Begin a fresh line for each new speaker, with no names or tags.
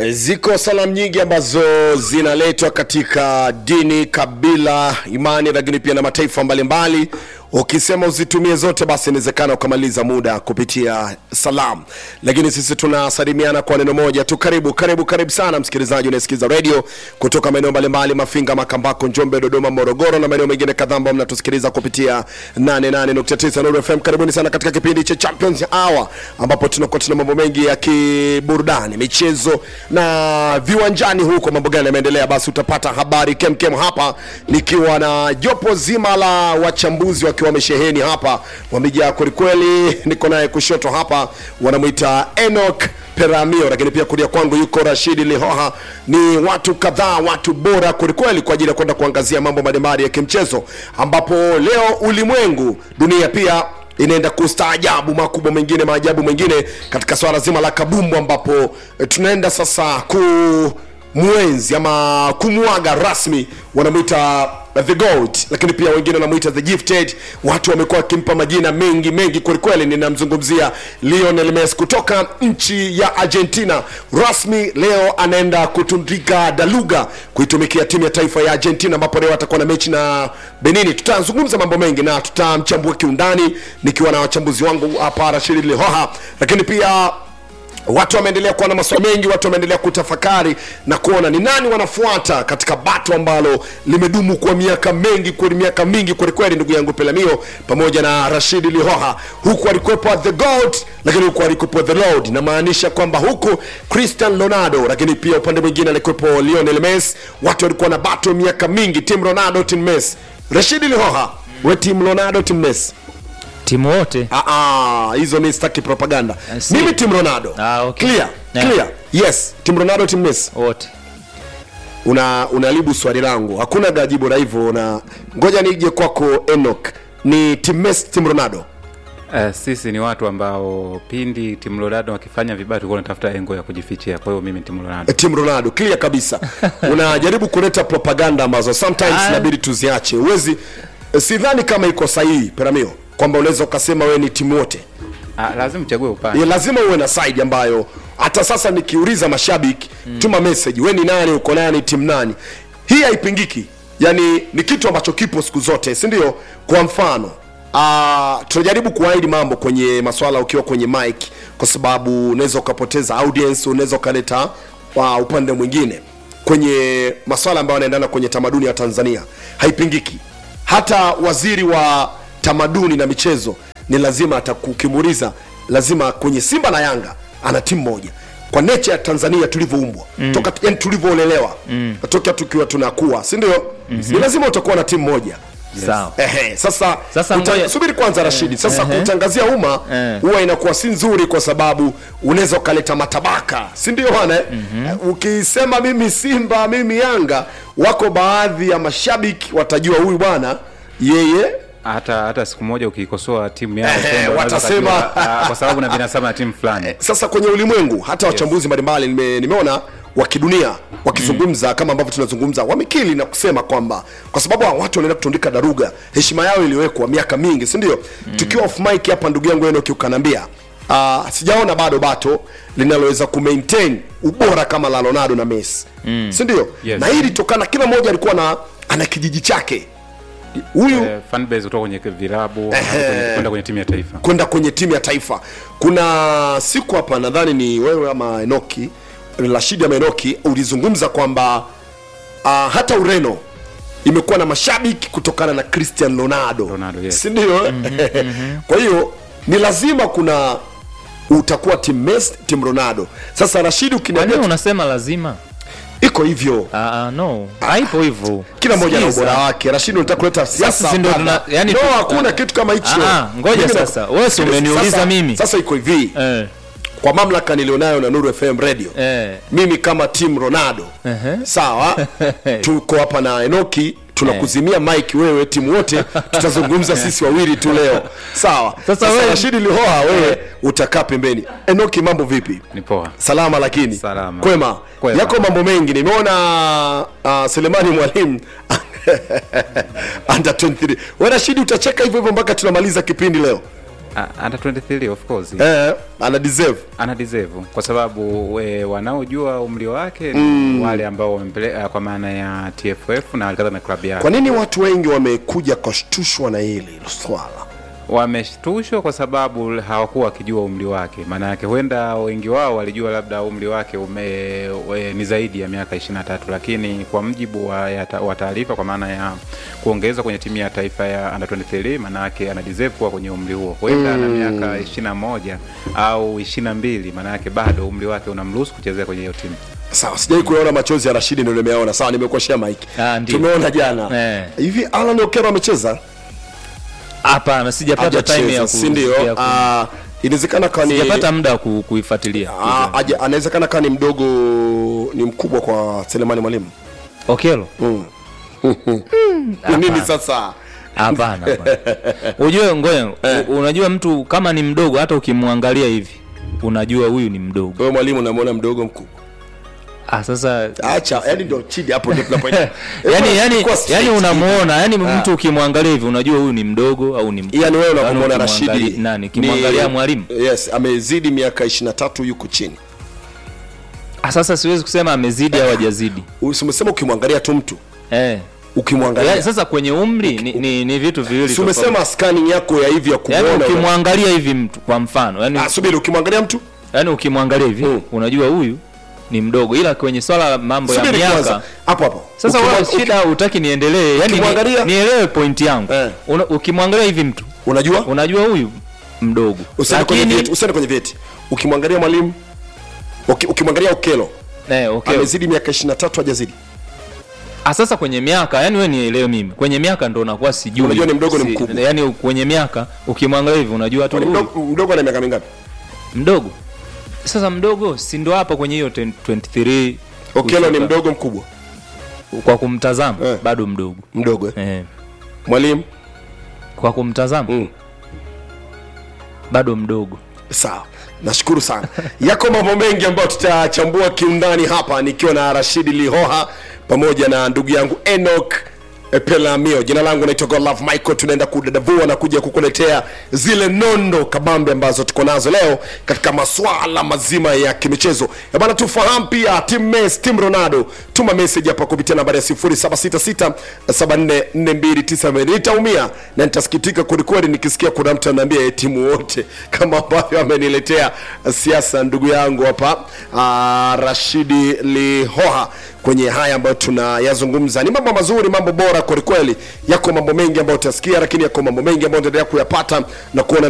Ziko salamu nyingi ambazo zinaletwa katika dini, kabila, imani, lakini pia na mataifa mbalimbali. Ukisema uzitumie zote, basi inawezekana ukamaliza muda kupitia salamu, lakini sisi tunasalimiana kwa neno moja tu. Karibu, karibu, karibu sana msikilizaji unayesikiza redio kutoka maeneo mbalimbali, Mafinga, Makambako, Njombe, Dodoma, Morogoro na maeneo mengine kadhaa ambao mnatusikiliza kupitia 88.9 Nuru FM. Karibuni sana katika kipindi cha Champions Hour ambapo tunakuwa tuna mambo mengi ya kiburudani, michezo na viwanjani. Huko mambo gani yameendelea, basi utapata habari kemkem hapa, nikiwa na jopo zima la wachambuzi wakiwa wamesheheni hapa, wamejaa kwelikweli. Niko naye kushoto hapa, wanamwita Enoch Peramio, lakini pia kulia kwangu yuko Rashidi Lihoha. Ni watu kadhaa, watu bora kwelikweli kwa ajili ya kwenda kuangazia mambo mbalimbali ya kimchezo, ambapo leo ulimwengu, dunia pia inaenda kustaajabu makubwa mengine maajabu mengine katika swala zima la kabumbu, ambapo eh, tunaenda sasa ku mwenzi ama kumwaga rasmi wanamwita the goat lakini pia wengine wanamwita the gifted watu wamekuwa wakimpa majina mengi mengi kwelikweli ninamzungumzia lionel messi kutoka nchi ya argentina rasmi leo anaenda kutundika daluga kuitumikia timu ya taifa ya argentina ambapo leo atakuwa na mechi na benini tutazungumza mambo mengi na tutamchambua kiundani nikiwa na wachambuzi wangu hapa rashidi lihoha lakini pia watu wameendelea kuwa na maswali mengi watu wameendelea kutafakari na kuona ni nani wanafuata katika bato ambalo limedumu kwa miaka mengi kwa miaka mingi kwelikweli ndugu yangu pelamio pamoja na rashidi lihoha huku alikuwepo the god lakini huku alikuwepo the lord namaanisha kwamba huku cristian ronaldo lakini pia upande mwingine alikuwepo lionel messi watu walikuwa na bato miaka mingi tim ronaldo tim messi rashidi lihoha we tim ronaldo tim messi
timu wote
Ah, ah, hizo mi sitaki propaganda
I see.
mimi tim ronaldo
Ah, okay.
clear
Yeah.
clear yes tim ronaldo tim messi
wote
una unalibu swali langu hakuna gajibu la hivyo na ngoja nije kwako enok ni tim messi tim ronaldo
Uh, sisi ni watu ambao pindi timu Ronaldo wakifanya vibaya tulikuwa tunatafuta engo ya kujifichia. Kwa hiyo mimi ni timu Ronaldo.
Eh, tim ronaldo clear kabisa unajaribu kuleta propaganda ambazo sometimes
Ah.
inabidi tuziache uwezi eh, sidhani kama iko sahihi peramio kwamba unaweza ukasema wewe ni timu wote
Ah, lazima uchague upande.
ya lazima uwe na side ambayo hata sasa nikiuliza mashabiki mm. tuma message we ni nani uko nani timu nani hii haipingiki yani ni kitu ambacho kipo siku zote si ndio kwa mfano uh, tunajaribu kuahidi mambo kwenye maswala ukiwa kwenye mic kwa sababu unaweza ukapoteza audience unaweza ukaleta uh, upande mwingine kwenye maswala ambayo yanaendana kwenye tamaduni ya tanzania haipingiki hata waziri wa tamaduni na michezo ni lazima atakukimuliza lazima kwenye simba na yanga ana timu moja kwa nature ya tanzania tulivyoumbwa mm. toka yani tulivyoolelewa mm. toka tukiwa tunakuwa si ndio mm-hmm. ni lazima utakuwa na timu moja
sawa
Ehe, sasa,
Sasa
uta-
ngoja-
subiri kwanza Rashidi. Sasa
ehe.
kutangazia umma
Eh.
huwa inakuwa si nzuri, kwa sababu unaweza ukaleta matabaka, si ndio bwana? mm-hmm. Ukisema mimi Simba, mimi Yanga, wako baadhi ya mashabiki watajua huyu bwana yeye
Hata hata siku moja ukiikosoa timu yao
Ehe,
Simba, unaweza
watasema-
ukajua, ah, kwa sababu na vinasaba na timu fulani.
sasa kwenye ulimwengu hata wachambuzi mbalimbali nime, nimeona wa kidunia wakizungumza mm. kama ambavyo tunazungumza wamekili na kusema kwamba kwa sababu hawa watu wanaenda kutundika daruga heshima yao iliwekwa miaka mingi si ndio mm. tukiwa off mic hapa ndugu yangu enoki ukanambia uh, sijaona bado bato linaloweza kumaintain ubora kama la ronaldo na messi mm. si ndio
Yes.
na hii litokana kila mmoja alikuwa na ana kijiji chake huyu
Eh, fan base kutoka kwenye vilabu hadi kwenye- kwenda kwenye timu ya taifa.
kwenda kwenye timu ya taifa kuna siku hapa nadhani ni wewe ama enoki rashidi ama enoki ulizungumza kwamba uh, hata ureno imekuwa na mashabiki kutokana na cristian ronaldo,
Ronaldo, yes.
sindio kwa hiyo ni lazima kuna utakuwa tim Messi, tim ronaldo sasa rashidi
kwa nini
ukiniambia
unasema lazima
iko hivyo
Ah, ah, no haipo hivyo
kila mmoja na
Sikiza.
ubora wake rashidi unataka kuleta siasa
si ndio
hapa.
tuna- yani
no
tu-
hakuna kitu kama hicho
Ah, ah, ngoja
Mimi na-
sasa. Wewe si umeniuliza
Sasa-
mimi.
sasa iko hivi
eh,
kwa mamlaka nilionayo na Nuru FM radio
eh.
mimi kama team Ronaldo
Ehe.
sawa tuko hapa na Enoki tunakuzimia mike wewe timu wote tutazungumza sisi wawili tu leo sawa
Sasa wewe-
Rashidi Lihoa wewe utakaa pembeni Enoki mambo vipi
Ni poa.
salama lakini
Salama.
kwema,
Kwema.
yako mambo mengi nimeona uh, Selemani Mwalimu under 23 wewe Rashidi utacheka hivyo hivyo mpaka tunamaliza kipindi leo
Ah, under 23 of course
eh, ana deserve
ana deserve kwa sababu e, wanaojua umri wake ni wale ambao wamempeleka kwa maana ya TFF na alikata na klabu yake
kwa nini watu wengi wamekuja kushtushwa na hili swala
wameshtushwa kwa sababu hawakuwa wakijua umri wake. Maana yake huenda wengi wao walijua labda umri wake ume, we, ni zaidi ya miaka 23, lakini kwa mjibu wa, ya ta- wa taarifa kwa maana ya kuongezwa kwenye timu ya taifa ya under 23, maana yake ana deserve kuwa kwenye umri huo. Huenda ana miaka 21 au 22, maana yake bado umri wake unamruhusu kuchezea kwenye hiyo timu.
sawa sijai kuyaona machozi ya rashidi ndio nimeona sawa nimekuashia mike
Ah, ndio.
tumeona jana
Eh.
hivi alan okero amecheza
hapana sijapata time ya
hajacheza
ku-
si ndio
ya ku-
Ah, inawezekana kawa ni
sijapata muda wa ku- kuifuatilia
Ah, aje- anawezekana kaa ni mdogo ni mkubwa kwa selemani mwalimu
okelo
Ni nini sasa
hapana hapana. ujue ngoja u- unajua mtu kama ni mdogo hata ukimwangalia hivi unajua huyu ni mdogo
wewe mwalimu unamwona mdogo mkubwa
ah, sasa
acha yani ndo chidi hapo ndio tunapoenda
yani yani
Kwa straight.
yani unamuona yani mtu ukimwangalia hivi unajua huyu ni mdogo au ni mkubwa.
yani wewe unapomwona
Yaani
rashidi
ukimwangalia- nani kimwangalia
ni-
mwalimu
yes amezidi miaka 23 yuko chini
ah, sasa siwezi kusema amezidi au hajazidi
umesema ukimwangalia tu mtu
eh
ukimwangalia
yani, sasa kwenye umri ni, ni, ni vitu viwili
si
tofauti.
umesema scanning yako ya hivi ya
yani
kumwona
ukimwangalia hivi mtu kwa mfano yani,
ah subiri ukimwangalia mtu
yani ukimwangalia hivi
Mm.
unajua huyu ni mdogo ila kwenye swala la mambo ya
subiri
miaka
kwanza hapo hapo
sasa
Ukimwa-
wewe
uki-
shida utaki niendelee yani
ukimwangalia-
ni, nielewe pointi yangu
Eh.
Una, ukimwangalia hivi mtu
unajua
unajua huyu mdogo
usiende kwenye
lakini
vyeti usiende kwenye vyeti ukimwangalia mwalimu uki- ukimwangalia ukelo
eh, okay.
amezidi miaka 23 hajazidi
Ah, sasa kwenye miaka yani wewe nielewe mimi kwenye miaka ndo nakuwa sijui
Unajua ni mdogo, ni mkubwa.
yani kwenye miaka ukimwangalia hivi unajua tu
Ni
huyu
mdogo mdogo ana miaka mingapi
mdogo sasa mdogo si ndo hapa kwenye hiyo 10 23
okelo ni
kushuka.
mdogo mkubwa
kwa kumtazama
Eh.
bado mdogo
mdogo eh.
eh.
mwalimu
kwa kumtazama
mm.
bado mdogo
sawa nashukuru sana yako mambo mengi ambayo tutachambua kiundani hapa nikiwa na rashidi lihoha pamoja na ndugu yangu enok pelamio jina langu naitwa godlove michael tunaenda kudadavua na kuja kukuletea zile nondo kabambe ambazo tuko nazo leo katika maswala mazima ya kimichezo Eh bana tufahamu pia tim mes tim ronaldo tuma message hapa kupitia nambari ya 0766744290 nitaumia na nitasikitika kwelikweli nikisikia kuna mtu anaambia timu wote kama ambavyo ameniletea siasa ndugu yangu hapa ah, rashidi lihoha kwenye haya ambayo tunayazungumza ni mambo mazuri mambo bora kwelikweli yako mambo mengi ambayo utasikia lakini yako mambo mengi ambayo utaendelea kuyapata na kuona